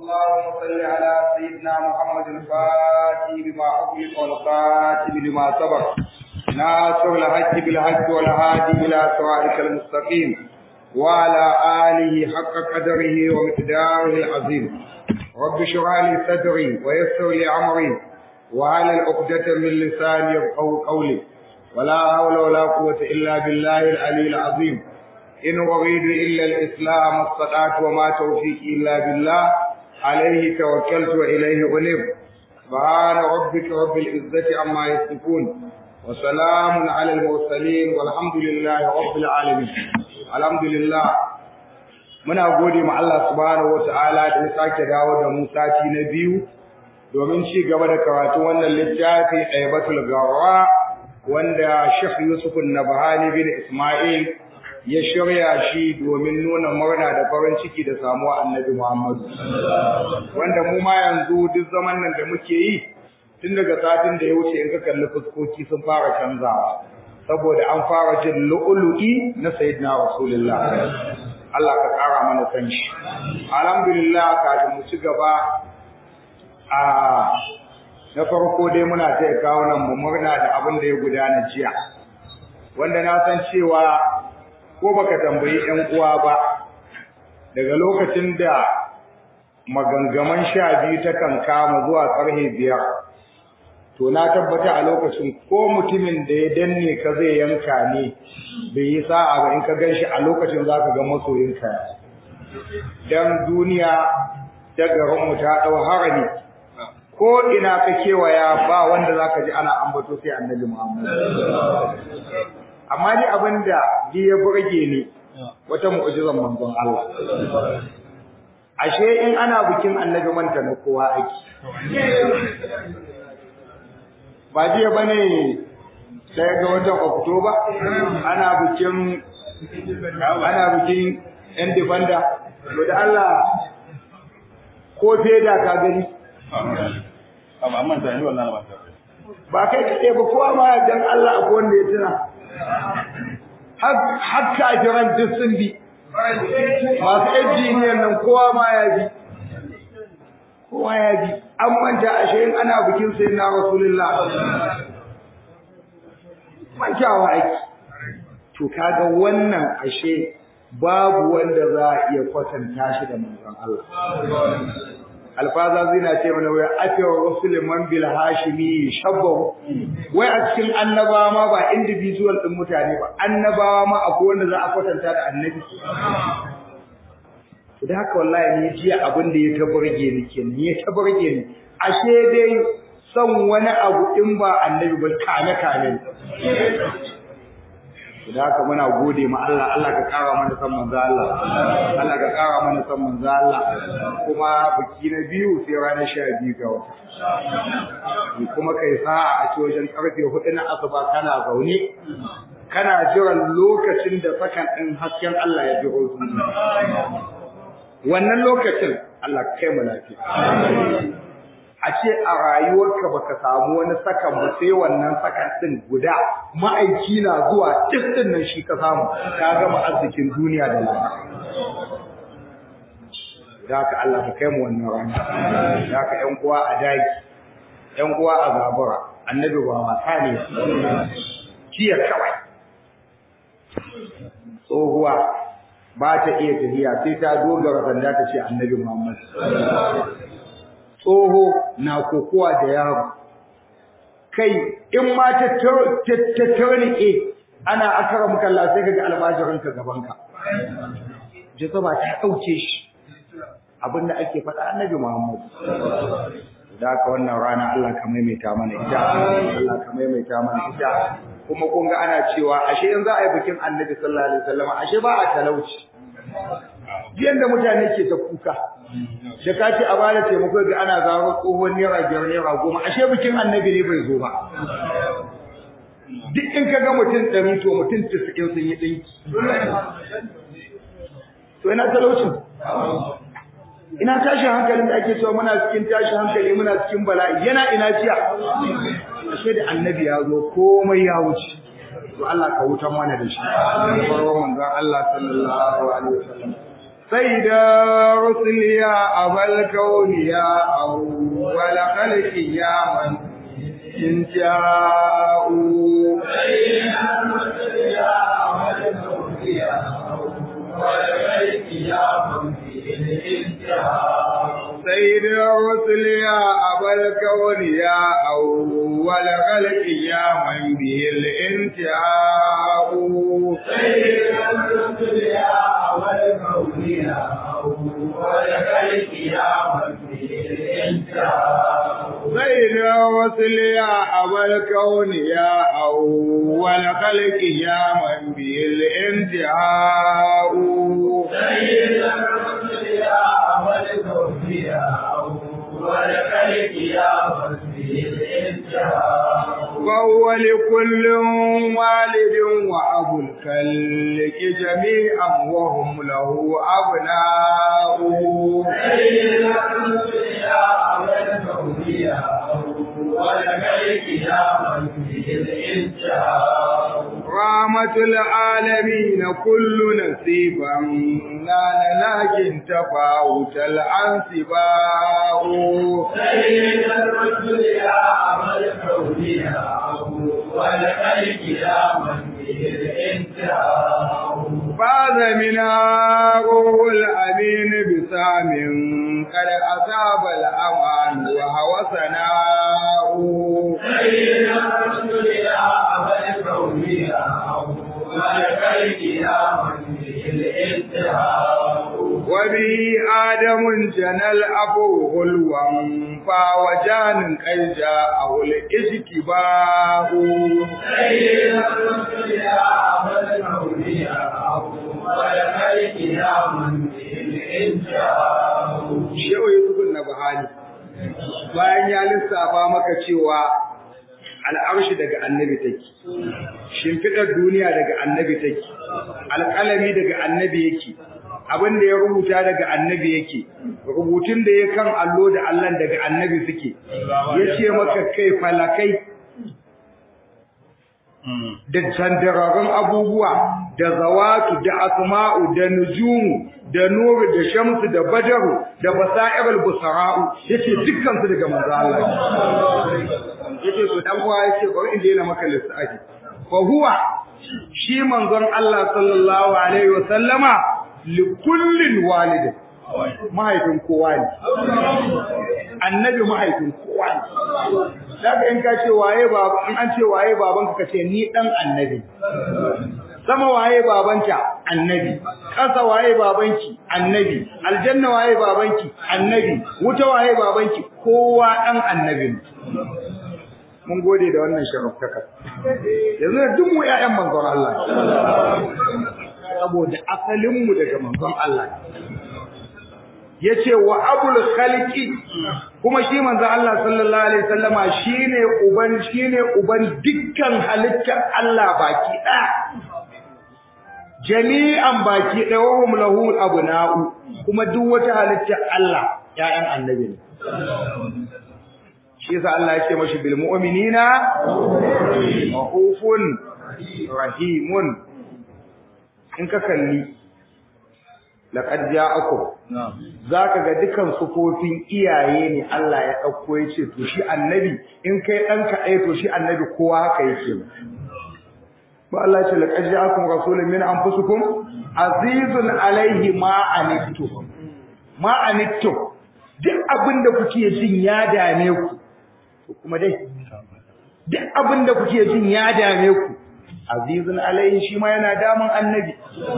اللهم صل على سيدنا محمد الفاتح لما أغلق والخاتم لما سبق ناصر الحق بالحق والهادي إلى صراطك المستقيم وعلى آله حق قدره ومقداره العظيم رب اشرح لي صدري ويسر لي أمري وعلى العقدة من لساني يفقهوا قولي ولا حول ولا قوة إلا بالله العلي العظيم إن أريد إلا الإسلام الصلاة وما توفيقي إلا بالله عليه توكلت وإليه أنيب سبحان ربك رب العزة عما يصفون وسلام على المرسلين والحمد لله رب العالمين الحمد لله muna gode ma Allah subhanahu wataala da ya sake dawo da mu sati na biyu domin ci gaba da karatu wannan littafi Aibatul Gawra wanda Sheikh Yusuf Nabhani bin Ismail ya shirya shi domin nuna murna da farin ciki da samuwa Annabi Muhammad wanda mu ma yanzu duk zaman nan da muke yi tun daga satin da ya wuce in ka kalli fuskoki sun fara canzawa saboda an fara jin lu'ulu'i na sayyidina Rasulullah Allah ka kara mana san shi alhamdulillah kafin mu ci gaba a na farko dai muna taya kawo nan mu murna da abin da ya gudana jiya wanda na san cewa ko baka tambayi ƴan uwa ba daga lokacin da magangaman sha biyu ta kan kama zuwa karhe biyar to na tabbata a lokacin ko mutumin da ya danne ka zai yanka ne bai yi sa'a ba in ka gan shi a lokacin za ka ga masoyinka dan duniya ta garinmu ta ɗau harami ko ina ka kewaya ba wanda za ka ji ana ambato sai annabi muhammad amma ni abin da ji ya burge ni wata mu'jizan manzon Allah ashe in ana bikin annabi manta na kowa ake ba jiya bane sai ga watan Oktoba ana bikin ana bikin yan defender to da Allah ko feda ka gani amma amma da ni wallahi ba ba kai kade ba kowa ma dan Allah akwai wanda ya tuna har kafiran duk sun bi masu injiniyan nan kowa ma ya bi kowa ya bi an manta ashe in ana bikin sai na rasulullah mantawa aiki to kaga wannan ashe babu wanda za a iya kwatanta shi da manzon Allah alfaza zina ce mana wai afiya rasul man bil hashimi shabbahu wai a cikin annabawa ma ba individual din mutane ba annabawa ma akwai wanda za a kwatanta da annabi to da haka wallahi ni jiya abin da ya tabarge ni kenan ya tabarge ni ashe dai son wani abu in ba annabi ba kame kame da haka muna gode ma Allah Allah ka kara mana san manzo Allah Allah ka kara mana san manzo Allah kuma biki na biyu sai ranar 12 ga wata kuma kai sa'a a ci wajen karfe 4 na asuba kana zaune kana jiran lokacin da sakan din hasken Allah ya jiro su wannan lokacin Allah kai mu lafiya a ce a rayuwarka baka samu wani sakan ba sai wannan sakan din guda ma'aiki na zuwa din nan shi ka samu ka gama arzikin duniya da lafiya da ka Allah ka kai mu wannan rana da ka ƴan uwa a dagi ƴan uwa a zabura annabi ba wasa ne jiya kawai tsohuwa ba ta iya tafiya sai ta dogara sanda ta ce annabi Muhammad tsoho na kokowa da yaro kai in ma ta ta tarnike ana akara muka Allah sai kaga almajirin ka gaban ka jazaba ta dauke shi abinda ake faɗa annabi Muhammad da ka wannan rana Allah ka maimaita mana ita Allah ka maimaita mana ita kuma kun ga ana cewa ashe in za a yi bikin annabi sallallahu alaihi wasallam ashe ba a talauci biyan da mutane ke ta kuka da ka ce a bada taimako ga ana zaro tsohon naira biyar naira goma ashe bikin annabi ne bai zo ba duk in ka ga mutum ɗari to mutum tisa'in sun yi ɗinki to ina talaucin ina tashin hankalin da ake cewa muna cikin tashin hankali muna cikin bala'i yana ina jiya ashe da annabi ya zo komai ya wuce to Allah ka wutan mana da shi farko manzon Allah sallallahu alaihi wasallam سيد رسل يا أبا الكون يا أول خلق يا من إن جاءوا سيد الرسل يا أبا الكون يا أول خلق يا من الانتهاء سيد الرسل يا أبا الكون يا أول خلق يا من به الانتهاء سيد الرسل يا أبا الكون يا أول خلق يا من به الانتهاء سيد الرسل يا أبا الكون يا أول خلق يا من به الانتهاء سيد الرسل يا أبا الكون يا أول خلق يا من به الانتهاء وهو لكل والد وأبو الخلق جميعا وهم له أبناء سيد الرسل يا أبا الكون يا أول خلق يا من به الانتهاء رحمة العالمين كل نصيبا نال لكن تفاوت الأنسباء سيد الرسل يا أبا الكون يا أول خلق يا من به الانتهاء فاز منها روح الأمين بسام قد أصاب الأمان وهو ثناء سيد الرسل يا أبا الكون يا أول خلق يا من به الانتهاء وبه آدم جنى الأبو غلوا فوجان قد جاءه الاجتباء سيد الرسل يا أبا الكون يا أول خلق يا من به الانتهاء Shehu Yusuf Nabhani bayan ya lissafa maka cewa al'arshi daga annabi take shimfidar duniya daga annabi take alƙalami daga annabi yake abin da ya rubuta daga annabi yake rubutun da ya kan allo da allon daga annabi suke yace maka kai falakai da candararrun abubuwa da zawatu da asma'u da nujumu da nuru da shamsu da badaru da basa'irul busara'u yace dukkan su daga manzo Allah yace to dan uwa yace bari in daina maka lissafi fa huwa shi manzon Allah sallallahu alaihi wa sallama li kullin walid mahaifin kowa ne annabi mahaifin kowa ne daga in ka ce waye baba in an ce waye babanka ka ce ni dan annabi sama waye babanka annabi ƙasa waye babanki annabi aljanna waye babanki annabi wuta waye babanki kowa dan annabi ne mun gode da wannan sharaftaka yanzu da duk mu ƴaƴan manzon Allah saboda asalin mu daga manzon Allah yace wa abul khaliqi kuma shi manzo Allah sallallahu alaihi wasallama shine uban shine uban dukkan halittar Allah baki ɗaya jami'an baki ɗaya wa hum lahu abna'u kuma duk wata halittar Allah ƴaƴan annabi ne shi yasa Allah ya ce mashi bil mu'minina rahufun rahimun in ka kalli laqad ja'akum zaka ga dukan sufofin iyaye ne Allah ya dauko yace to shi annabi in kai dan ka dai to shi annabi kowa haka yake ba Allah ya ce laqad ja'akum rasulun min anfusikum azizun alaihi ma anittum ma anittum duk abinda kuke jin ya dame ku to kuma dai duk abinda kuke jin ya dame ku azizun alaihi shi ma yana damun annabi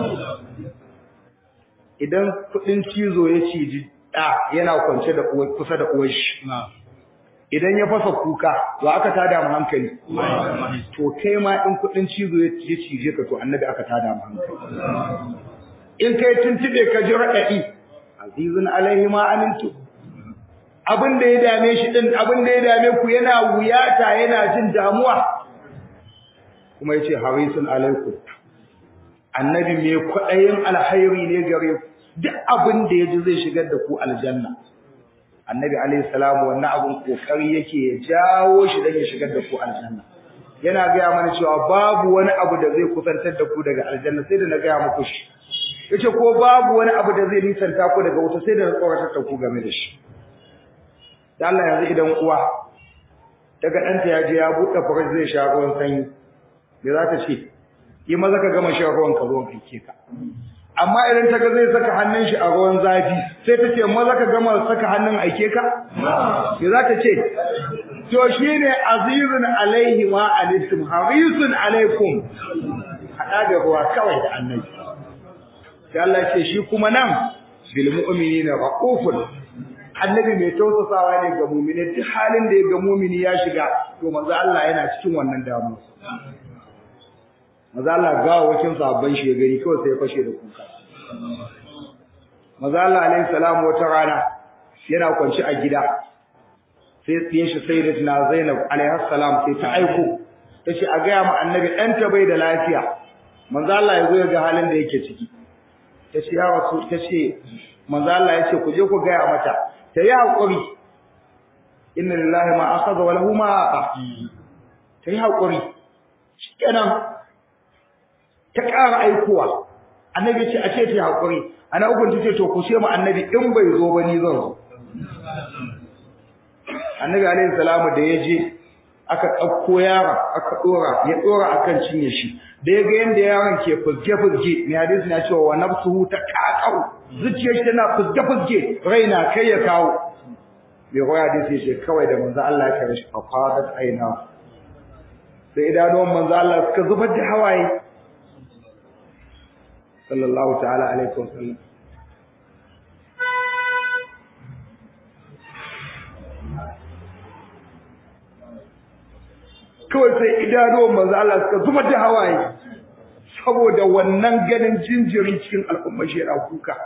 idan kudin cizo ya ciji da yana kwance da kusa da uwar shi idan ya fasa kuka to aka tada mu hankali to kai ma in kudin cizo ya cije ka to annabi aka tada mu hankali in kai tuntube ka ji radadi azizun alaihi ma amintu abin da ya dame shi din abin da ya dame ku yana wuyata yana jin damuwa kuma yace harisun alaikum annabi mai kwaɗayin alhairi ne gare ku duk abin da ya ji zai shigar da ku aljanna annabi alayhi salamu wannan abin kokari yake ya jawo shi dan ya shigar da ku aljanna yana gaya mana cewa babu wani abu da zai kusantar da ku daga aljanna sai da na gaya muku shi yace ko babu wani abu da zai nisanta ku daga wuta sai da tsoratar da ku game da shi da Allah yanzu idan uwa daga ɗanta ya je ya buɗe firij zai sha ruwan sanyi me za ta ce yi maza ka gama shan ruwan ka ruwan aike ka amma idan ta ga zai saka hannun shi a ruwan zafi sai ta ce maza ka gama saka hannun aike ka me za ta ce to shine azizun alaihi ma alaikum harisun alaikum hada da ruwa kawai da annabi sai Allah ya ce shi kuma nan bil mu'minina raufun annabi mai tausasawa ne ga mu'mini duk halin da ya ga mu'mini ya shiga to manzo Allah yana cikin wannan damu manzo Allah ga wakin sabban shi ya gari kawai sai ya fashe da kuka manzo Allah alaihi salam wata rana yana kwanci a gida sai tsiyen shi sayyidatina Zainab alaihi salam sai ta aiko tace a ga ma annabi ɗanta bai da lafiya manzo Allah ya zo ya ga halin da yake ciki tace ya rasu tace manzo Allah ya ce ku je ku ga mata ta yi hakuri inna lillahi ma akhadha wa lahu ma aqa ta yi hakuri shikenan ta ƙara aikowa annabi ce a ce ta yi hakuri ana ukun tace to ku ce mu annabi in bai zo ba ni zan zo annabi alaihi salamu da ya je aka ɗauko yaron aka ɗora ya ɗora akan cinye shi da ya ga yadda yaron ke fuzge-fuzge mai hadisi na cewa wa nafsuhu ta kakau zuciyar shi tana fuzge-fuzge raina kai ya kawo mai hoya hadisi ya ce kawai da manzo Allah ya kare shi a fadat aina sai idanuwan manzo Allah suka zubar da hawaye sallallahu ta'ala alaihi wasallam kawai sai idanuwan manzo Allah suka zuba da hawaye saboda wannan ganin jinjiri cikin al'ummar shi yana kuka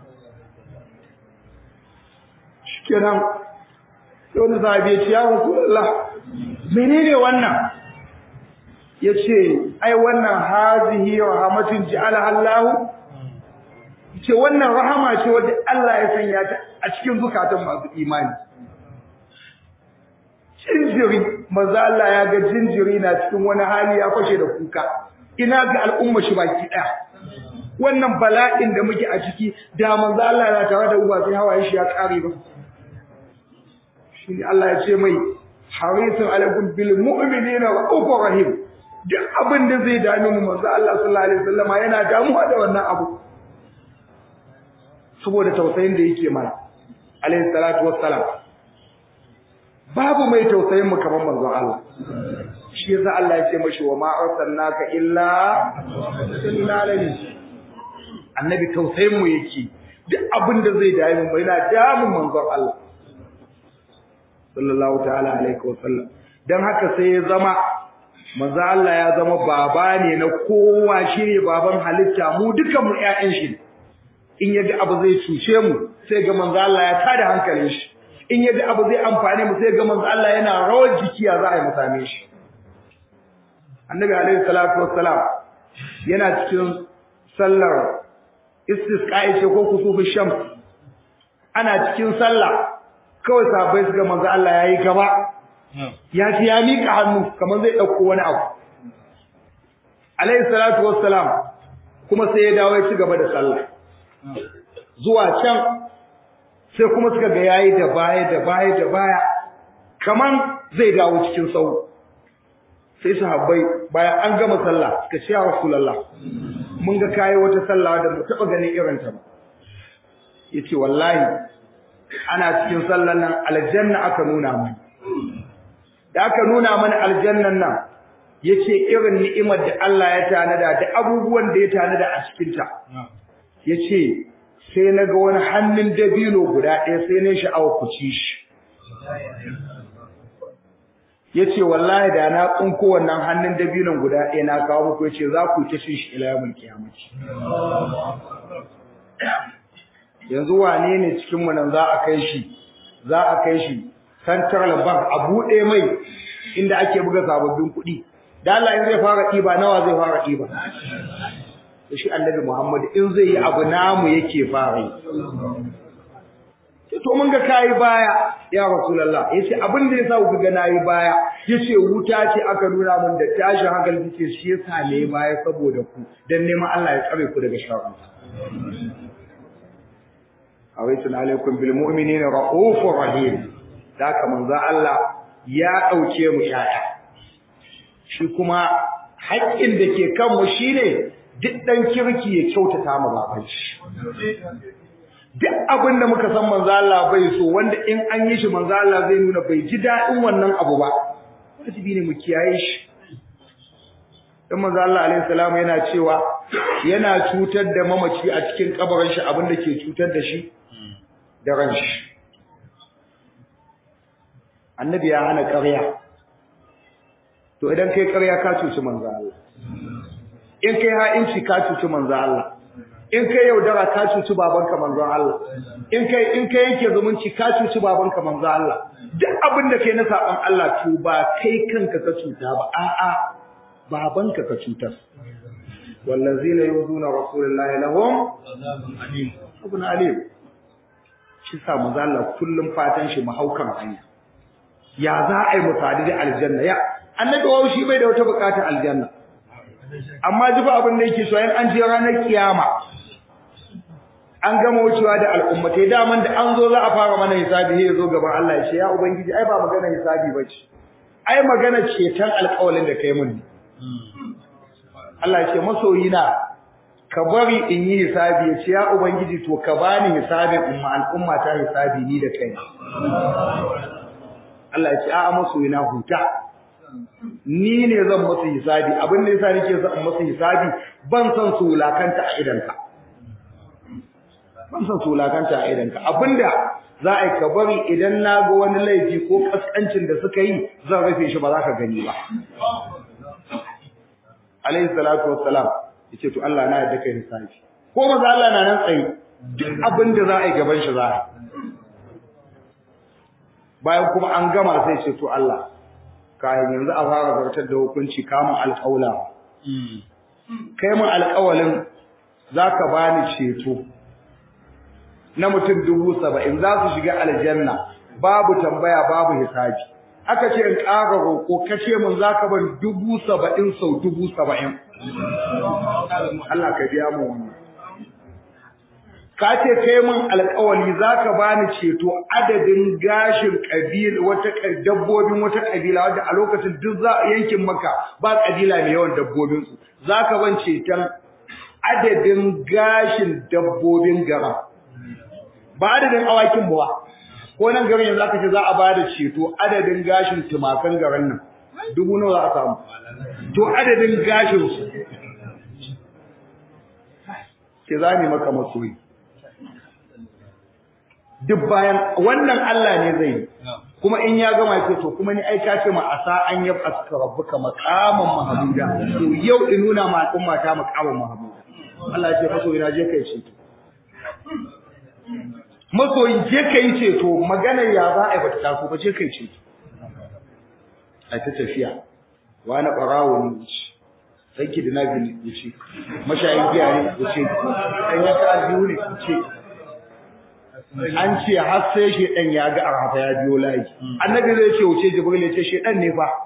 shikenan sai wani sahabi ya ce ya rasulullah menene wannan yace ai wannan hazihi rahmatun ja'ala Allah ce wannan rahama ce wadda Allah ya sanya ta a cikin zukatan masu imani jinjiri maza Allah ya ga jinjiri na cikin wani hali ya fashe da kuka ina ga al'umma shi baki daya wannan bala'in da muke a ciki da manzo Allah na tare da uba sai hawaye shi ya kare ba shine Allah ya ce mai harisun alaikum bil mu'minina wa rahim duk abin da zai dame mu manzo Allah sallallahu alaihi wasallam yana damuwa da wannan abu saboda tausayin da yake mana alaihi salatu wassalam babu mai tausayin mu kamar manzon Allah shi yasa Allah ya ce mashi wa ma arsalnaka illa illa lil annabi tausayin mu yake duk abin da zai dai mu yana damun manzon Allah sallallahu ta'ala alaihi wasallam dan haka sai ya zama manzon Allah ya zama baba ne na kowa shine baban halitta mu dukan mu ƴaƴan shi in yaga abu zai cuce mu sai ga manzon Allah ya tada hankalin shi in yaga abu zai amfane mu sai ga manzo Allah yana rawar jiki ya za a yi mu same shi annabi alaihi salatu wassalam yana cikin sallar istisqa'i ce ko kusufu shams ana cikin sallah kawai sahabbai suka manzo Allah yayi gaba ya ci ya mika hannu kamar zai dauko wani abu alaihi salatu wassalam kuma sai ya dawo ya ci gaba da sallah zuwa can sai kuma suka ga yayi da baya da baya da baya kaman zai dawo cikin sau sai sahabbai bayan an gama sallah suka ce ya rasulullah mun ga kai wata sallah da mu taba ganin irin ta ba yace wallahi ana cikin sallan nan aljanna aka nuna mana da aka nuna mana aljannan nan yace irin ni'imar da Allah ya tanada da abubuwan da ya tanada a cikin ta yace sai na ga wani hannun dabino guda ɗaya sai na sha'awa ku ci shi ya ce wallahi da na tsinko wannan hannun dabinon guda ɗaya na kawo muku ya ce za ku ta cin shi ila yamin kiyamaci yanzu wane ne cikinmu nan za a kai shi za a kai shi central bank a buɗe mai inda ake buga sababbin kuɗi da Allah in zai fara ɗiba nawa zai fara ɗiba da shi annabi Muhammad in zai yi abu namu yake fara yi to mun ga kai baya ya rasulullah yace abin da yasa ku ga nayi baya yace wuta ce aka nuna mun da tashin hankali yace shi yasa ne baya saboda ku dan neman Allah ya tsare ku daga sharri awaitu alaikum bil mu'minina raufur rahim daka manzo Allah ya dauke mu yaya shi kuma haƙƙin da ke kan mu shine duk dan kirki ya kyautata mu baban shi duk abin da muka san manzo Allah bai so wanda in an yi shi manzo Allah zai nuna bai ji daɗin wannan abu ba wajibi ne mu kiyaye shi dan manzo Allah alaihi salam yana cewa yana cutar da mamaci a cikin kabarin shi abin da ke cutar da shi da ran shi annabi ya hana ƙarya to idan kai ƙarya ka cuci manzo Allah in kai ha'inci ka cuci manzo Allah in kai yaudara ka cuci babanka manzon Allah in kai in kai yake zumunci ka cuci babanka manzon Allah duk abin da kai na saban Allah to ba kai kanka ka cuta ba a'a babanka ka cutar wallazina yuzuna rasulullahi lahum abun alim shi sa manzon Allah kullum fatan shi mahaukan hanya ya za a yi musadi da aljanna ya annabi wa shi bai da wata bukata aljanna amma ji fa abin da yake so yan an je ranar kiyama an gama wucewa da al'ummatai daman da an zo za a fara mana hisabi sai zo gaban Allah ya ce ya ubangiji ai ba magana hisabi bace ai magana ceton alƙawalin da kai mun ne Allah ya ce masoyina ka bari in yi hisabi ya ce ya ubangiji to ka bani hisabin umma al'umma ta hisabi ni da kai Allah ya ce a'a masoyina huta ni ne zan musu hisabi abin da yasa nake son musu hisabi ban san su wulakanta a idanka ban san su wulakanta a idanka abinda za a yi ka bari idan na ga wani laifi ko kaskancin da suka yi zan rufe shi ba za ka gani ba alayhi salatu wassalam yace to Allah na yarda kai hisabi ko maza Allah na nan tsaye duk abin da za a yi gaban shi za a bayan kuma an gama sai ce to Allah kayan yanzu a fara zartar da hukunci kamun alƙawla kai mun alƙawalin za ka bani ceto na mutum dubu saba'in za su shiga aljanna babu tambaya babu hisabi aka ce in ƙara roƙo ka ce mun za ka ban dubu saba'in sau dubu saba'in Allah ka biya mu wannan ka ce kai mun alƙawali za ka bani ceto adadin gashin ƙabila wata dabbobin wata ƙabila wadda a lokacin duk za a yankin maka ba ƙabila mai yawan dabbobin su za ka ban ceton adadin gashin dabbobin gara ba adadin awakin ba ko nan garin yanzu aka ce za a ba da ceto adadin gashin tumakan garin nan dubu nawa za a samu to adadin gashin su ke za mu maka masoyi duk bayan wannan Allah ne zai kuma in ya gama ce to kuma ni ai ka ce ma asa an yab aska rabbuka maqaman mahmuda to yau in nuna ma al'umma ta maqaman mahmuda Allah ya ce masoyi na je kai ce masoyi je kai ce to maganar ya za a yi bata taso ba je kai ce a ta tafiya wani barawo ne sai ki dina bin wuce mashayin giya ne wuce dan ya ka aljihu ne wuce an ce har sai shedan ya ga arhafa ya biyo layi annabi zai ce wuce jibril ya ce shedan ne fa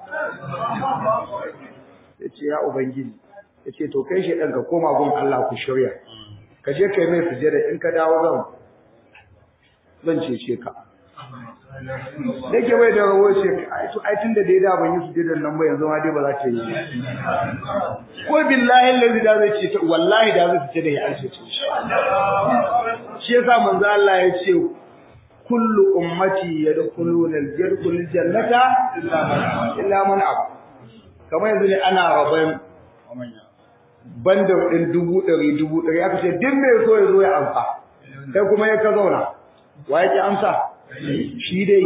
ya ce ya ubangiji ya ce to kai shedan ka koma gun Allah ku shirya ka je kai mai sujada in ka dawo zan zan cece ka da ke bai da rawo ce ai tun da dai da ban yi sujudan nan ba yanzu ma dai ba za ta yi ko billahi allazi da zai ce ta wallahi da zai ce da ya alce ce shi yasa manzo Allah ya ce kullu ummati yadkhuluna al-yadkhulul jannata illa man ab kamar yanzu ne ana raban banda din dubu ɗari dubu ɗari aka ce duk mai so ya zo ya amsa kai kuma ya ka zauna wa yake amsa shi dai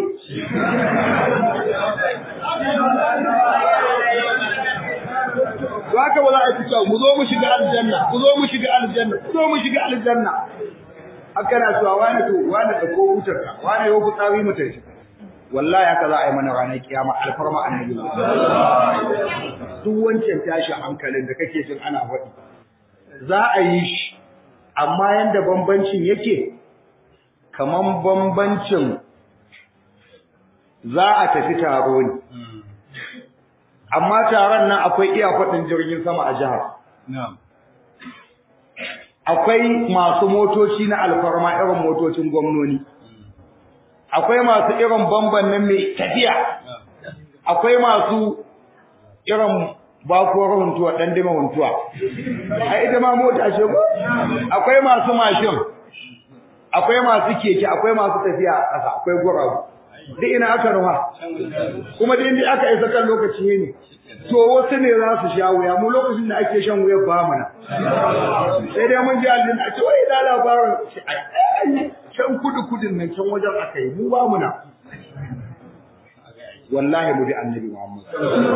to haka ba za a yi cewa mu zo mu shiga aljanna mu zo mu shiga aljanna mu zo mu shiga aljanna haka na cewa wani to wani da ko wutar ka wani yau fitsari mu tafi wallahi haka za a yi mana ranar kiyama alfarma annabi duk wancan tashin hankalin da kake jin ana faɗi za a yi shi amma yanda bambancin yake kaman bambancin za a tafi taro ne amma taron nan akwai iya faɗin jirgin sama a jihar akwai masu motoci na alfarma irin motocin gwamnoni akwai masu irin bamban nan mai tafiya akwai masu irin bakuwar huntuwa dan dima huntuwa a ita ma mota ce ko akwai masu mashin akwai masu keke akwai masu tafiya a ƙasa akwai guragu duk ina aka ruwa kuma da inda aka isa kan lokaci ne to wasu ne za su sha wuya mu lokacin da ake shan wuya ba mu na sai dai mun ji aljin a ce wai da labarin can kudu kudin nan can wajen aka yi mu ba mu na wallahi mu bi annabi Muhammad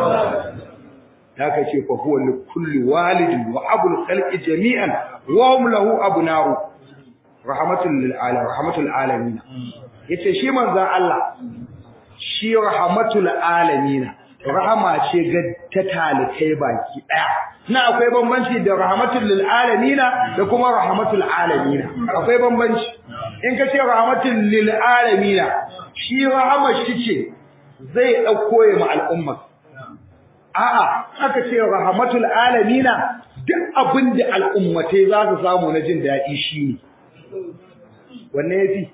haka ce fa huwa li kulli walidin wa abul khalqi jami'an wa hum lahu abna'u rahmatul lil alamin rahmatul alamin yace shi manzon Allah shi rahmatul alamin rahama ce ga ta talikai baki daya na akwai bambanci da rahmatul lil alamin da kuma rahmatul alamin akwai bambanci in ka ce rahmatul lil alamin shi rahama shi ce zai dauko ya ma al'umma a'a aka ce rahmatul alamin duk abin da al'ummatai za su samu na jin daɗi shi ne wanne yafi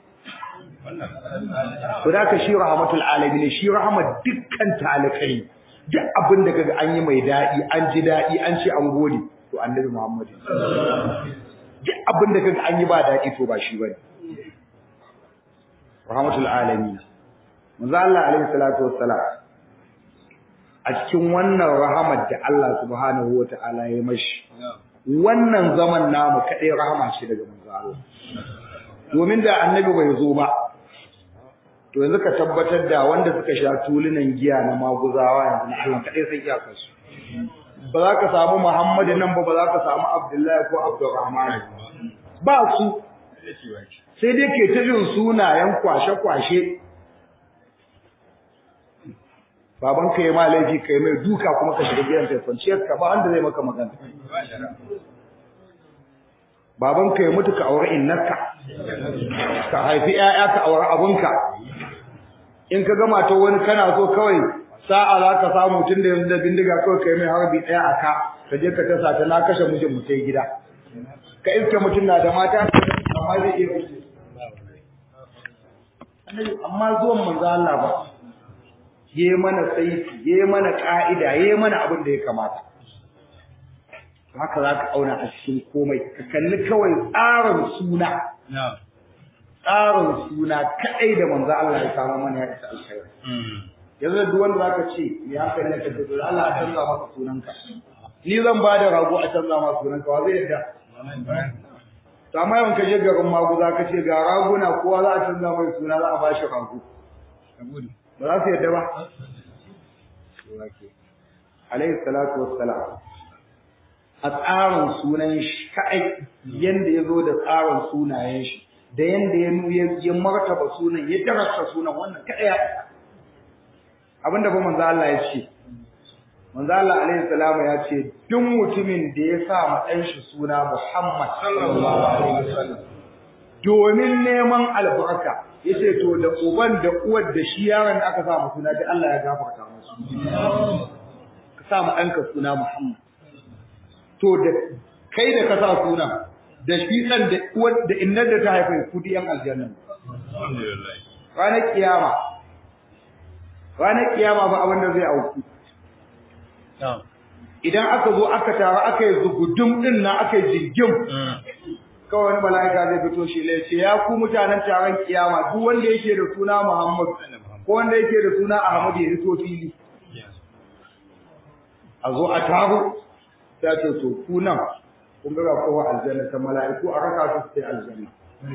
to da ka shi rahmatul alamin shi rahmat dukkan talakai duk abin da kaga an yi mai dadi an ji dadi an ce an gode to annabi Muhammad duk abin da kaga an yi ba dadi to ba shi bane rahmatul alamin manzo Allah alaihi salatu wassalam a cikin wannan rahamar da Allah subhanahu wataala ya mashi wannan zaman namu kadai rahama ce daga manzo Allah domin da annabi bai zo ba to yanzu ka tabbatar da wanda suka sha tulunan giya na maguzawa yanzu na Allah kadai sai iya kasu ba za ka samu Muhammadu nan ba ba za ka samu Abdullahi ko Abdurrahman ba su sai dai ke ta jin sunayen kwashe-kwashe baban ka yi ma laifi ka yi mai duka kuma ka shiga gidan kai kwanciyar ka ba wanda zai maka magana baban ka ya mutu ka aure innarka ka haifi ƴaƴa ka aure abunka in ka gama ta wani kana so kawai sa'a za ka samu tun da yanzu da bindiga kawai kai mai harbi ɗaya a ka ka je ka tasa ta na kashe mijin mu sai gida ka iske mutum na da mata amma zai iya kashe amma zuwan manzo Allah ba ye mana saiti ye mana ka'ida ye mana abin da ya kamata haka za ka auna a cikin komai ka kalli kawai tsarin suna tsarin suna kaɗai da manzo Allah ya samu mana ya isa alkhairi yanzu da duk wanda zaka ce ya kai ne ka ce Allah ya canza maka sunanka ni zan ba da rago a canza maka sunanka wa zai yadda to amma yawan ka je garin magu za ka ce ga raguna kowa za a canza mai suna za a ba shi rago ba za su yadda ba alaihi salatu wassalam a tsarin sunan shi kai yanda ya zo da tsarin sunayen shi da yanda ya nuye ya martaba sunan ya darasta sunan wannan kai ya abinda ba manzo Allah ya ce manzo Allah alaihi salamu ya ce duk mutumin da ya sa ma dan shi suna Muhammad sallallahu alaihi wasallam domin neman albarka yace to da uban da uwar da shi yaron da aka sa mu suna da Allah ya gafarta musu ka sa mu ɗanka suna Muhammad to da kai da ka sa sunan da shi ɗan da uwar da innar da ta haifa ku di yan aljanna alhamdulillah ranar kiyama ranar kiyama ba abin da zai auku idan aka zo aka taru aka yi zugudum din na aka yi jirgin kawai wani mala'ika zai fito shi lai ce ya ku mutanen taron kiyama duk wanda yake da suna Muhammad ko wanda yake da suna Ahmad ya fito fili a zo a taro ta ce to ku nan kun ga kowa aljanna ta mala'iku a raka su sai aljanna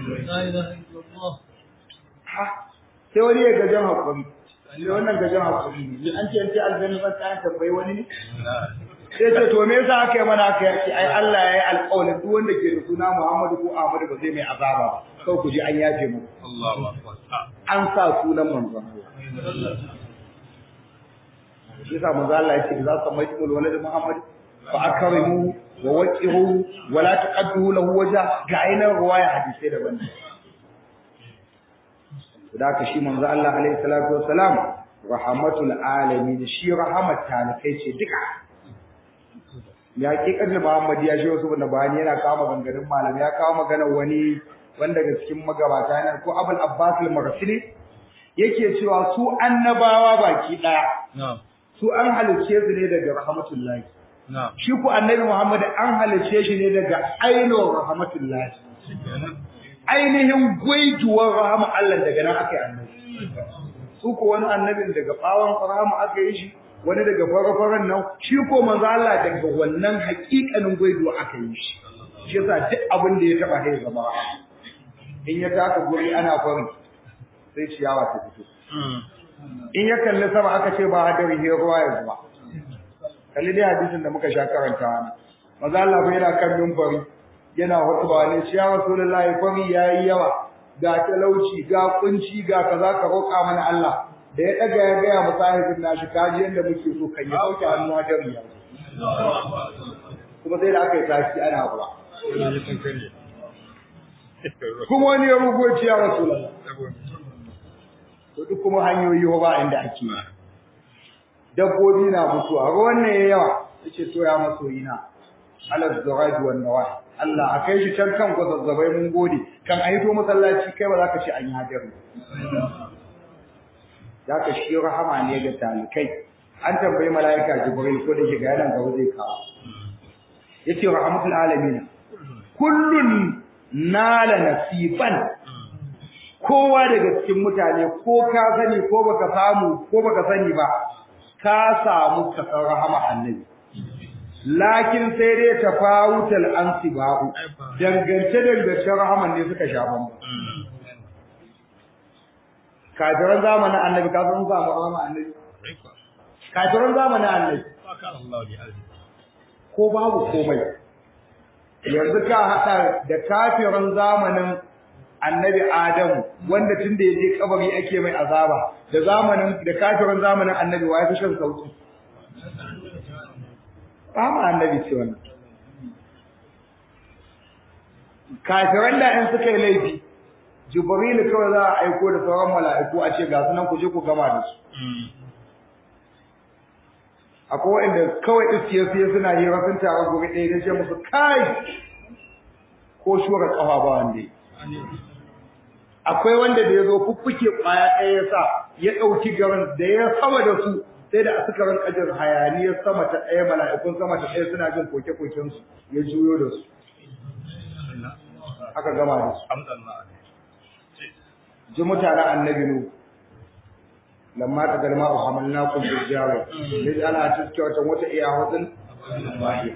ha sai wani ya gajan hakuri sai wannan gajan hakuri ne an ce an ce aljanna ban ta tambayi wani ne sai ce to me yasa aka yi mana aka yaki ai Allah ya yi alƙawarin duk wanda ke da suna Muhammadu ko Ahmadu ba zai mai azaba ba kawai ku ji an yafe mu Allahu akbar an sa sunan manzon Allah shi yasa manzo Allah ya ce za ka mai kul walad Muhammad fa akrimu wa waqiru wa la taqaddu lahu wajha ga ainihin ruwaya hadisi daban da ka shi manzo Allah alaihi salatu wassalam rahmatul alamin shi rahmat talikai ce duka ya hakikar da Muhammad ya shi wasu na bani yana kawo maganganun malam ya kawo magana wani wanda daga cikin magabata yana ko Abul Abbas al-Marsili yake cewa su annabawa baki daya na'am su an halice su ne daga rahmatullahi na'am shi ku annabi Muhammad an halice shi ne daga ainihin rahmatullahi shikenan ainihin gwaijuwar rahama Allah daga nan aka yi annabi su ko wani annabin daga bawon rahama aka yi shi wani daga farafaran nan shi ko manzo Allah daga wannan hakikanin gwaijuwa aka yi shi shi yasa duk abin da ya taba sai zama rahama in ya taka guri ana farin sai ciyawa ta fito in ya kalli sama aka ce ba hadari he ruwa ya zuba kalli dai hadisin da muka sha karantawa manzo Allah bai yana kan minbari yana hutuba ne ya rasulullahi fari yayi yawa ga talauci ga kunci ga kaza ka roƙa mana Allah da ya daga ya gaya mu sahibin nashi kaji yanda muke so kan ya sauke hannu a jami'a kuma sai da aka yi tashi ana ruwa kuma wani ya rugo ya rasulullahi to duk kuma hanyoyi ba inda ake yi dabbobi na mutuwa ruwan ne ya yawa yace to ya masoyi na alal zawaj wan nawah Allah a kai shi can kan gwazazzabai mun gode kan a hito masallaci kai ba za ka ce an yi hadari za ka shi rahama ne ga talikai an tambayi mala'ika jibril ko da shiga yanan gaba zai kawo yace rahmatul alamin kullun nala nasiban kowa daga cikin mutane ko ka sani ko baka samu ko baka sani ba ka samu kasar rahama annabi lakin sai dai tafawutal ansiba'u dangance dangance rahaman ne suka sha bamba kafiran zamanin annabi ka san samu rahama annabi kafiran zamanin annabi ko babu komai yanzu ka hada da kafiran zamanin annabi Adamu wanda tun da yaje kabari ake mai azaba da zamanin da kafirin zamanin annabi wa yafi shan sauki kama annabi ce wannan kafiran da in suka yi laifi jibril kawai za a aiko da sauran mala'iku a ce ga sunan ku je ku gama da su akwai wanda kawai iskiye su suna hira sun taru gobe ɗaya da ce musu kai ko shura kafa ba wanda akwai wanda da ya zo fuffuke kwaya ɗaya ya sa ya ɗauki garin da ya sama da su sai da suka rinka jin hayaniyar sama ta ɗaya mala'ikun sama ta ɗaya suna jin koke-koken su ya juyo da su aka gama da su ji mutanen annabi nu lamma ta galma a hamalna kun fi jare ne ana cikin wata wata iya hudun bahi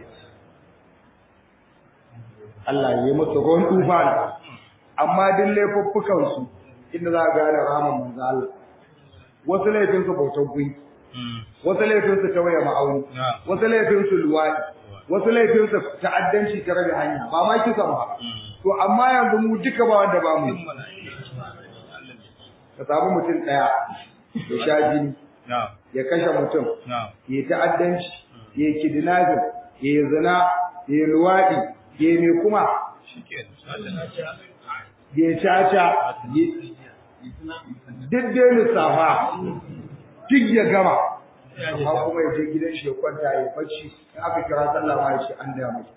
Allah ya yi musu ruwan tufana amma duk laifuffukan su inda za a gane rahaman manzo Allah wasu laifin su bautar gunki wasu laifin su tawaye ma'auni wasu laifin su luwadi wasu laifin su ta'addanci ta rabe hanya ba ma kisa ba to amma yanzu mu duka ba wanda ba mu ka samu mutum daya ya sha jini ya kashe mutum ya ta'addanci ya kidnapping ya zina ya luwadi ya me kuma ya caca duk dai lissafa duk ya gama amma kuma ya je gidan shi ya kwanta ya bacci in aka kira sallah ma ya ce an da mai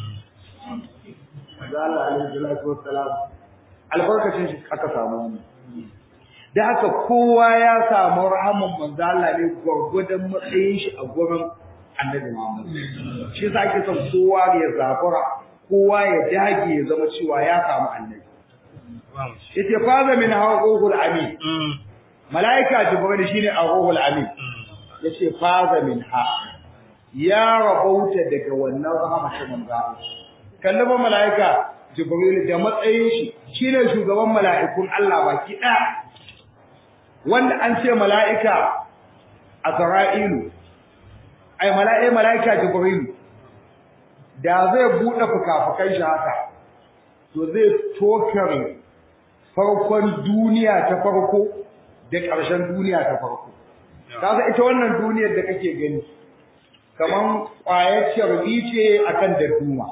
Maza Allah alaihi salatu wassalam albarkacin shi aka samu wani da haka kowa ya samu rahaman manzo Allah ne gwargwadon matsayin shi a gurin annabi Muhammad shi yasa ake son kowa ya zafura kowa ya dage ya zama cewa ya samu annabi yace faza min hawqul amin malaika jibril shine arruhul amin yace faza min ha ya rabauta daga wannan rahama ta manzo kallaba malaika jibril da matsayin shi shine shugaban mala'ikun Allah baki daya wanda an ce mala'ika azra'ilu ai mala'ika malaika jibril da zai bude fukafukan shi haka to zai tokare farkon duniya ta farko da ƙarshen duniya ta farko kaga ita wannan duniyar da kake gani kaman ƙwayar sharbi ce akan darduma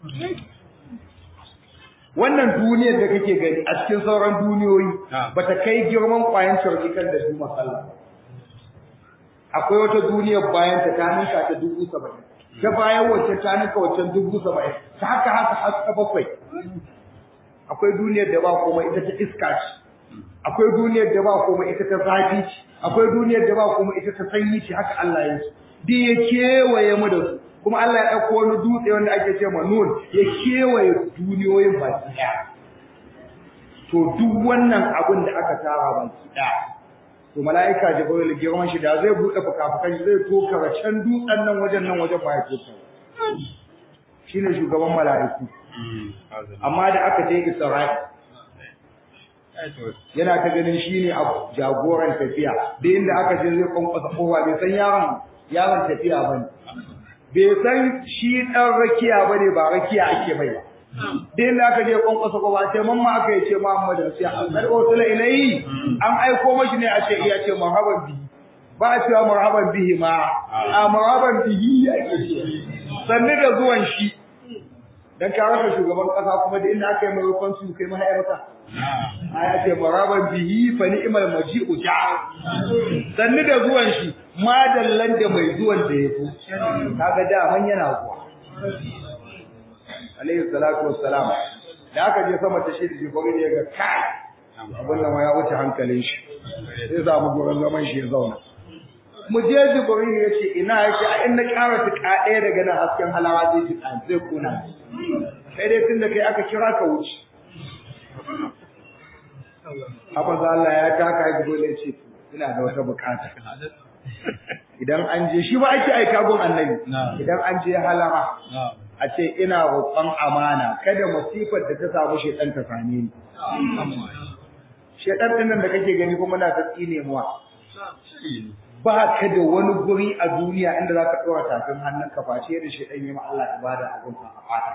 wannan duniyar da kake gani a cikin sauran duniyoyi bata kai girman ƙwayar sharbi kan darduma sallah akwai wata duniyar bayan ta ta ninka ta dubu saba'in ta bayan wacce ta nika wacce dubu saba'in ta haka haka har ta bakwai akwai duniyar da ba komai ita ta iska ce akwai duniyar da ba komai ita ta zafi ce akwai duniyar da ba komai ita ta sanyi ce haka Allah ya yi duk ya kewaye mu da su kuma Allah ya ɗauko wani dutse wanda ake ce ma nun ya kewaye duniyoyin baki ɗaya to duk wannan abin da aka tara baki ɗaya to mala'ika jibril girman shi da zai buɗe fukafukan shi zai toka can dutsen nan wajen nan wajen ba ya toka shine shugaban mala'iku amma da aka je Isra'i yana ta ganin shine a jagoran tafiya da inda aka je zai kwankwasa kowa bai san yaron yaron tafiya bane bai san shi dan rakiya bane ba rakiya ake mai ba da inda aka je kwankwasa kowa sai mamma aka yi ce Muhammadu sai an ursula ilayhi an aiko mashi ne a ce iya ce marhaban bihi ba a cewa marhaban bihi ma a marhaban bihi ake ce sannu da zuwan shi dan ka rasa shugaban kasa kuma da inda aka yi mai rufan su kai mahaifata aya ce maraban bihi fa ni'mal maji'u ja'a sannu da zuwan shi madallan da mai zuwan da yazo kaga da man yana zuwa alayhi salatu wassalam da aka je sama ta shi da jibril ya ga kai abin nan ya wuce hankalin shi sai za mu gurin zaman shi ya zauna mu je jibril ya ce ina yake a inda ƙara tuka ɗaya daga nan hasken halawa zai ji zai kuna sai dai tunda kai aka kira ka wuce haka za Allah ya taka ya dole ce ina da wata bukata idan an je shi ba ake aika gun annabi idan an je halama a ce ina roƙon amana kada masifar da ta samu shedan ta same ni shedan din nan da kake gani kuma na ta tsine muwa ba ka da wani guri a duniya inda za ka ɗora tafin hannun ka face da shedan yi ma Allah ibada a gun a fata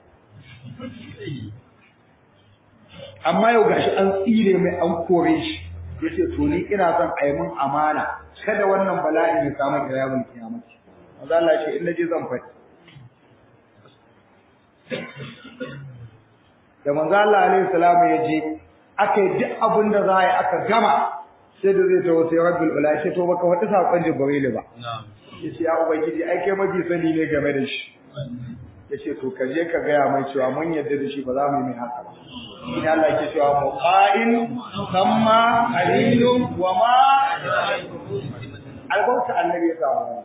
amma yau gashi an tsire mai an kore shi yace to ni ina son a yi mun amana kada wannan bala'i ya samu kiyamul kiyamati manzo Allah ce in naje zan faɗi da manzo Allah alaihi salamu ya je aka yi duk abin da za a yi aka gama sai da zai tawo sai rabbul ula ce to baka wata sakon jibril ba yace ya ubangiji ai kai mafi sani ne game da shi yace to ka je ka gaya mai cewa mun yarda da shi ba za mu yi mai haka ba in Allah yake cewa muqa'in samma qalilun wa ma albarka annabi ya samu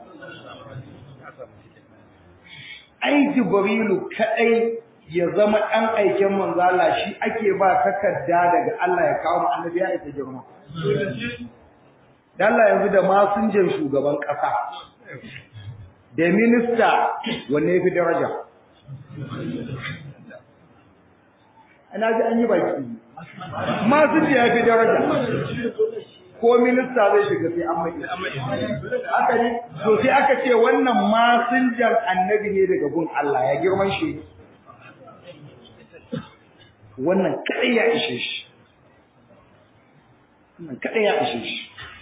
ai jibrilu kadai ya zama dan aiken manzo Allah shi ake ba takarda daga Allah ya kawo mu annabi ya isa girma dan Allah yanzu da masinjan shugaban kasa da minista wanne yafi daraja ana ji an yi baki masu ya fi daraja ko minista zai shiga sai an mai haka ne to sai aka ce wannan masinjan annabi ne daga gun Allah ya girman shi wannan kadai ya ishe shi wannan kadai ya ishe shi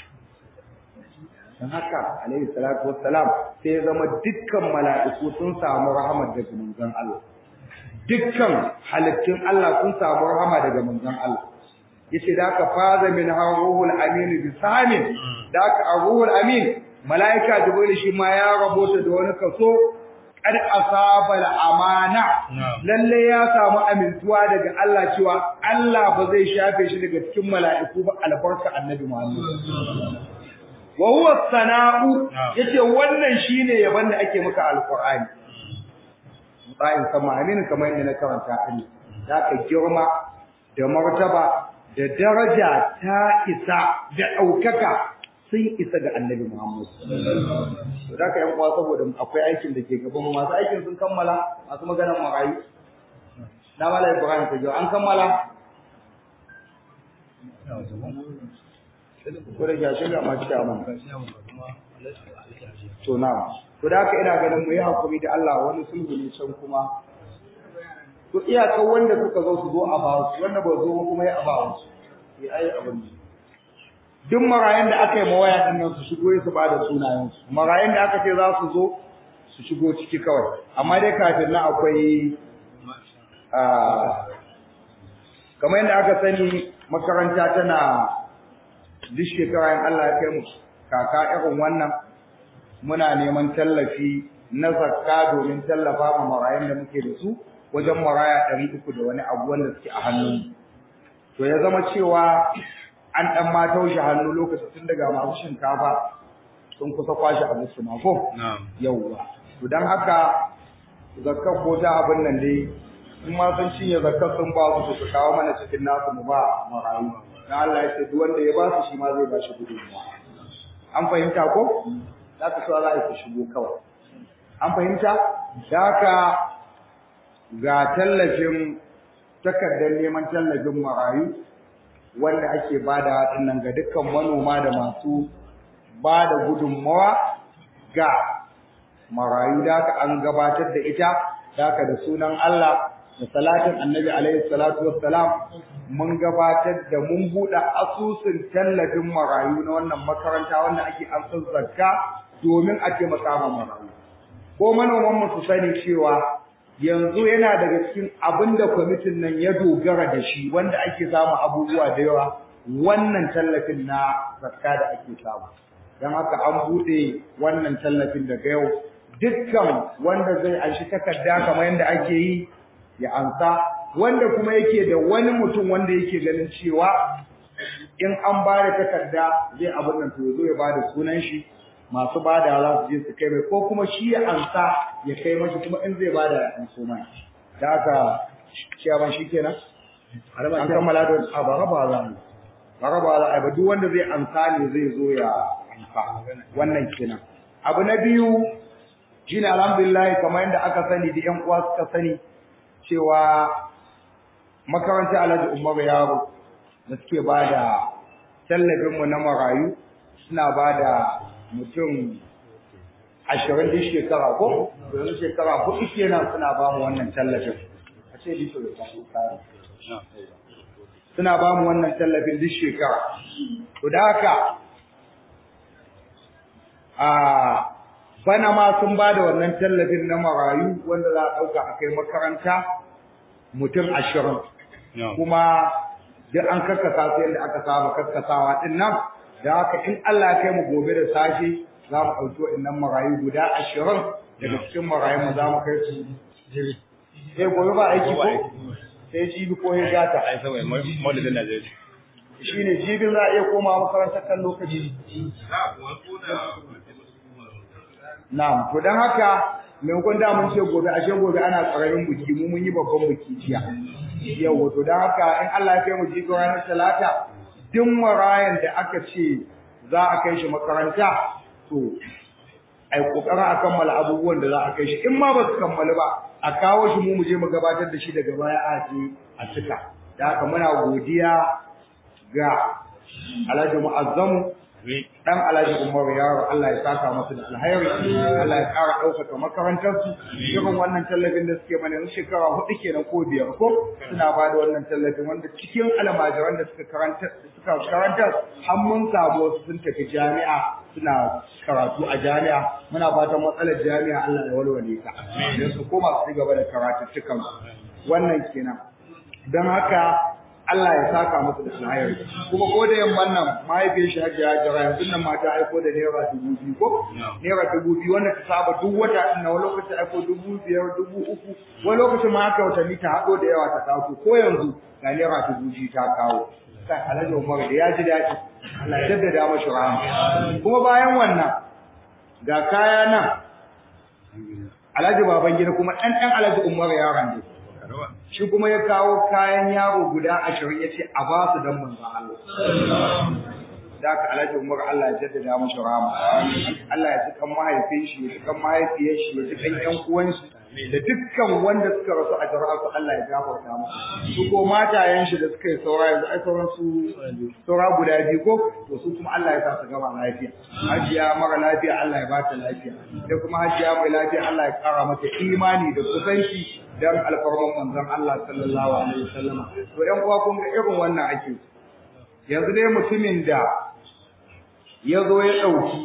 dan haka alaihi salatu wassalam sai ya zama dukkan mala'iku sun samu rahmat daga manzon Allah dukkan halittun Allah sun samu rahama daga manzon Allah yace da aka faza min ruhul amin bi samin da aka ruhul amin malaika jibril shi ma ya rabota da wani kaso kad asaba amana lalle ya samu amintuwa daga Allah cewa Allah ba zai shafe shi daga cikin mala'iku ba albarka annabi Muhammad wa huwa sana'u yace wannan shine yaban da ake maka alqur'ani bayan sama amin kamar yadda na karanta ani zaka girma da martaba da daraja ta isa da daukaka sun isa ga annabi Muhammad to zaka yan uwa saboda akwai aikin da ke gaban masu aikin sun kammala masu maganar marayu na mala Ibrahim ta an kammala ko da gashi ga ma cikin amma to na to da haka ina ganin mu yi hakuri da Allah wani sulhu ne can kuma to iyakan wanda suka zo su zo a ba su wanda ba zo kuma ya ba su ya ai abin duk marayan da aka yi mawaya din nan su shigo su ba da sunayen su marayan da aka ce za su zo su shigo ciki kawai amma dai kafin nan akwai kamar yadda aka sani makaranta tana duk shekara in Allah ya kai mu kaka irin wannan muna neman tallafi na zakka domin tallafa ma marayun da muke da su wajen maraya ɗari uku da wani abu wanda suke a hannun to ya zama cewa an ɗan ma taushe hannu lokacin tun daga masu shinkafa sun kusa kwashe abu su mako yauwa to don haka zakka ko ta abin nan dai in ma sun cinye zakka sun ba su su kawo mana cikin nasu mu ba marayu dan Allah ya ce duk wanda ya ba su shi ma zai ba shi gudunmuwa an fahimta ko za ka so za a shigo kawai an fahimta da haka ga tallafin takardar neman tallafin marayu wanda ake bada dinnan ga dukkan manoma da masu bada gudunmawa ga marayu da haka an gabatar da ita da haka da sunan Allah da salatin annabi alaihi salatu wassalam mun gabatar da mun buɗe asusun tallafin marayu na wannan makaranta wanda ake amsar zakka domin a taimaka ma marayu ko manoman mu su sani cewa yanzu yana daga cikin abin da kwamitin nan ya dogara da shi wanda ake samu abubuwa da yawa wannan tallafin na zakka da ake samu don haka an buɗe wannan tallafin daga yau dukkan wanda zai anshi takarda kamar yadda ake yi ya ansa wanda kuma yake da wani mutum wanda yake ganin cewa in an ba da takarda zai abin nan to ya zo ya ba da sunan shi masu ba da za su je su kai mai ko kuma shi ya ansa ya kai mashi kuma in zai ba da an so mai da haka ciyaman shi kenan an kammala da a ba raba za mu ba raba za a ba duk wanda zai ansa ne zai zo ya ansa wannan kenan abu na biyu shine alhamdulillah kamar yadda aka sani da ƴan uwa suka sani cewa makarantar Alhaji Umar Yaro da suke bada tallafin mu na marayu suna bada mutum ashirin duk shekara ko yanzu shekara hudu kenan suna ba mu wannan tallafin a ce diso da kare suna ba mu wannan tallafin duk shekara to da haka a bana ma sun ba da wannan tallafin na marayu wanda za a ɗauka a kai makaranta mutum ashirin kuma duk an karkasa su yadda aka saba karkasawa ɗin nan da haka in Allah ya kai mu gobe da safe za mu ɗauki waɗannan marayu guda ashirin daga cikin marayu mu za mu kai su sai gobe ba aiki ko sai jibi ko ya gata shi ne jibin za a iya koma makarantar kan lokaci Na'am, to dan haka maimakon da mun ce gobe ashe gobe ana tsararin buki mu mun yi babban buki jiya. Yau to dan haka in Allah ya kai mu jigo ranar talata duk marayan da aka ce za a kai shi makaranta to ai kokarin a kammala abubuwan da za a kai shi in ma ba su kammalu ba a kawo shi mu mu je mu gabatar da shi daga baya a je a cika. Da haka muna godiya ga Alhaji Mu'azzamu dan Alhaji Umar yaro Allah ya saka masa da alheri Allah ya ƙara ɗaukaka makarantar su irin wannan tallafin da suke mana shekara hudu kenan ko biyar ko suna ba da wannan tallafin wanda cikin almajiran da suka karanta suka karanta har mun samu wasu sun tafi jami'a suna karatu a jami'a muna fatan matsalar jami'a Allah ya walwale ta don su koma su gaba da karatuttukan wannan kenan don haka Allah ya saka musu da alheri kuma ko da yamman nan mahaifiyar shi hajji hajjara yanzu nan mata aiko da naira dubu biyu ko naira dubu biyu wanda ta saba duk wata din na wani lokacin aiko dubu biyar dubu uku wani lokacin ma haka watanni ta haɗo da yawa ta kawo ko yanzu ga naira dubu biyu ta kawo kai alhaji umar da ya ji daɗi Allah ya jaddada mashi rahama kuma bayan wannan ga kaya nan alhaji baban gida kuma ɗan ɗan alhaji umar yaron ne shi kuma ya kawo kayan yaro guda ashirin ya ce a ba su don manzan Allah. Da aka alhaji Umar Allah ya jaddada mashi rama. Allah ya cikan mahaifin shi, ya cikan mahaifiyar shi, ya cikan ƴan uwan shi, da dukkan wanda suka rasu a jara'a su Allah ya gafarta musu. Su ko matayen shi da suka yi saura yanzu ai sauran su saura guda biyu ko to su kuma Allah ya sa su gama lafiya. Hajiya mara lafiya Allah ya ba ta lafiya. Da kuma hajiya mai lafiya Allah ya kara mata imani da kusanci dan alfarman manzon Allah sallallahu alaihi wasallam to ɗan uwa kun ga irin wannan ake yanzu dai mutumin da ya zo ya ɗauki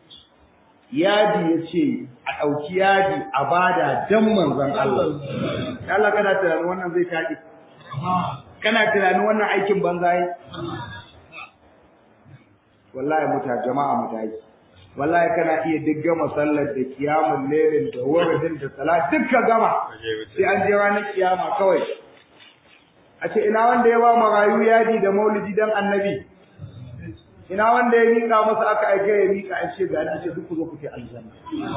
yadi ya ce a ɗauki yadi a bada dan manzon Allah Allah kana tunanin wannan zai taɗi kana tunanin wannan aikin banza yi wallahi muta jama'a mutayi wallahi kana iya duk gama sallar da kiyamun lailin da wuridin da salat duk ka gama sai an je ranar kiyama kawai a ce ina wanda ya ba marayu yadi da maulidi dan annabi ina wanda ya mika masa aka aike ya mika a ce ga a ce duk ku zo ku ce aljanna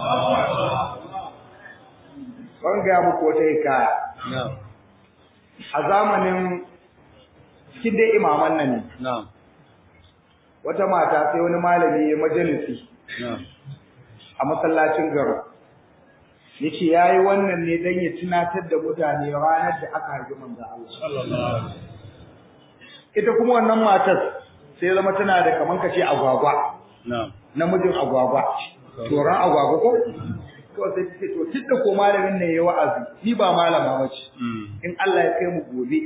ban ga muku wata hikaya a zamanin cikin dai imaman nan ne wata mata sai wani malami ya majalisi a masallacin garo yace yayi wannan ne dan ya tunatar da mutane ranar da aka haifi manzo Allah ita kuma wannan matar sai zama tana da kaman kace agwagwa namijin agwagwa toran agwagwa ko to sai take to tunda ko malamin ne yayi wa'azi ni ba malama bace in Allah ya kai mu gobe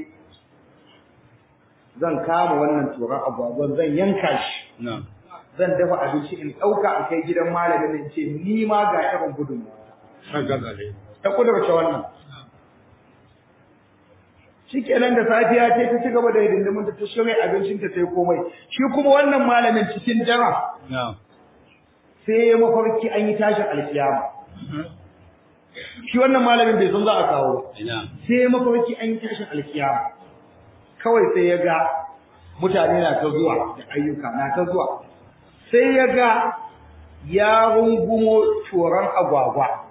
zan kama wannan toran agwagwan zan yanka shi zan dafa abinci in dauka in kai gidan malamin in ce ni ma ga irin gudunmuwa ta kudurce wannan shikenan da safiya ce ta ci gaba da hidindimin ta shirya abincin ta sai komai shi kuma wannan malamin cikin jara sai ya mafarki an yi tashin alkiyama shi wannan malamin bai san za a kawo sai ya mafarki an yi tashin alkiyama kawai sai ya ga mutane na ta zuwa da ayyuka na ta zuwa sai ya ga ya rungumo turan agwagwa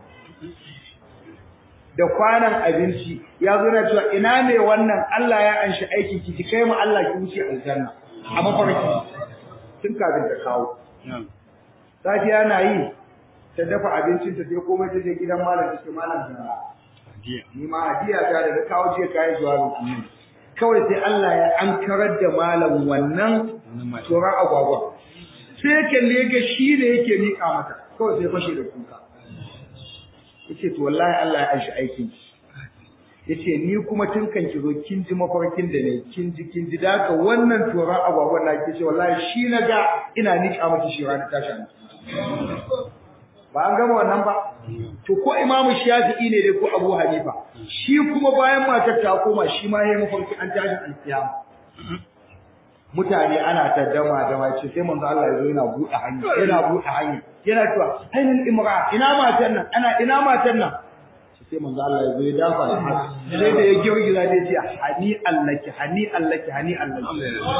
da kwanan abinci ya zo na cewa ina ne wannan Allah ya anshi aikin ki ki kai mu Allah ki wuce aljanna a mafarki tun kafin ta kawo safiya na yi ta dafa abincin ta sai komai ta je gidan malam ta ce malam da ni ma hadiya ta da kawo je kai jawabin annabi kawai sai Allah ya ankarar da malam wannan tsoron agwagwa sai kalle ga shi ne yake mika mata kawai sai fashe da kuka yace to wallahi Allah ya aishi aikin ki yace ni kuma tun kan ki zo kin ji mafarkin da ne kin ji kin ji daga wannan toran agwagwan na ke ce wallahi shi na ga ina nika miki shi ranar tashin ba an gama wannan ba to ko imamu shafi'i ne dai ko abu hanifa shi kuma bayan matar ta koma shi ma yayi mafarki an tashin alkiyama mutane ana ta dama dama ce sai manzo Allah ya zo yana buɗe hanya yana buɗe hanya yana cewa ainul imra ina matan nan ana ina matan nan sai manzo Allah ya zo ya dafa da haka sai da ya girgiza da ya ce hani allaki hani allaki hani allaki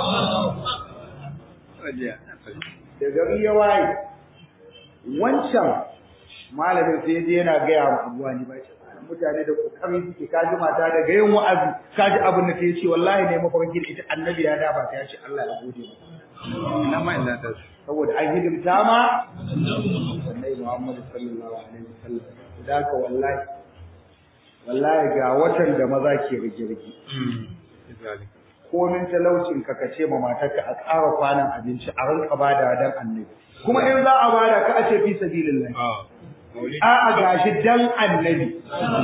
da gari ya waye wancan malamin sai je yana gaya wa abuwa ni ba ce mutane da kokari suke kaji mata daga yin wa'azi kaji abin da ta ce wallahi ne mafarki da ita annabi ya dafa ta ya ce Allah ya gode maka ina ma ina ta saboda an hidimta ma annabi Muhammad sallallahu alaihi wasallam da ka wallahi wallahi ga watan da maza ke rigirgi komin talaucin ka kace ma matarka a ƙara kwanan abinci a rinka bada dan annabi kuma in za a bada ka a ce fi sabilillah a'a gashi dan annabi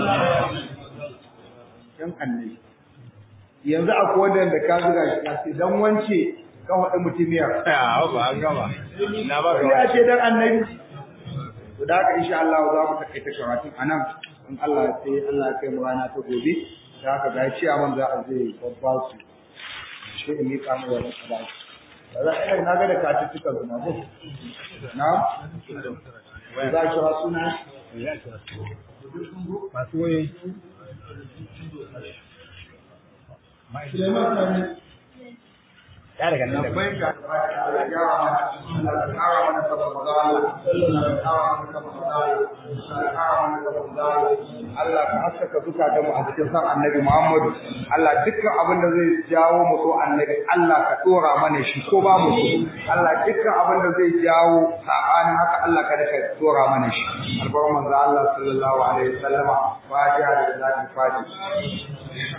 dan annabi yanzu akwai wanda ka zuga shi ka ce dan wance ka wada mutumiyar a ba an gama na ba ya ce dan annabi to da haka insha Allah za mu takaita karatun anan in Allah sai Allah ya kai mu rana ta gobe da haka ga ciya man za a zai babba su sai in yi kamu wannan kada za a na ga da katuttukan su na ko na za ki ra suna masu wayoyi ya daga nan da labbai ka Allah ya yawa mana Allah ya kawo mana saboda Allah Allah ya kawo mana saboda Allah Allah ya kawo mana saboda Allah Allah ka haskaka zukatan mu a cikin san Annabi Muhammad Allah dukkan abin da zai jawo mu so Annabi Allah ka dora mana shi ko ba mu so Allah dukkan abin da zai jawo sabanin haka Allah ka daka dora mana shi albarkan manzo Allah sallallahu alaihi wasallama fatiha da salatul fatiha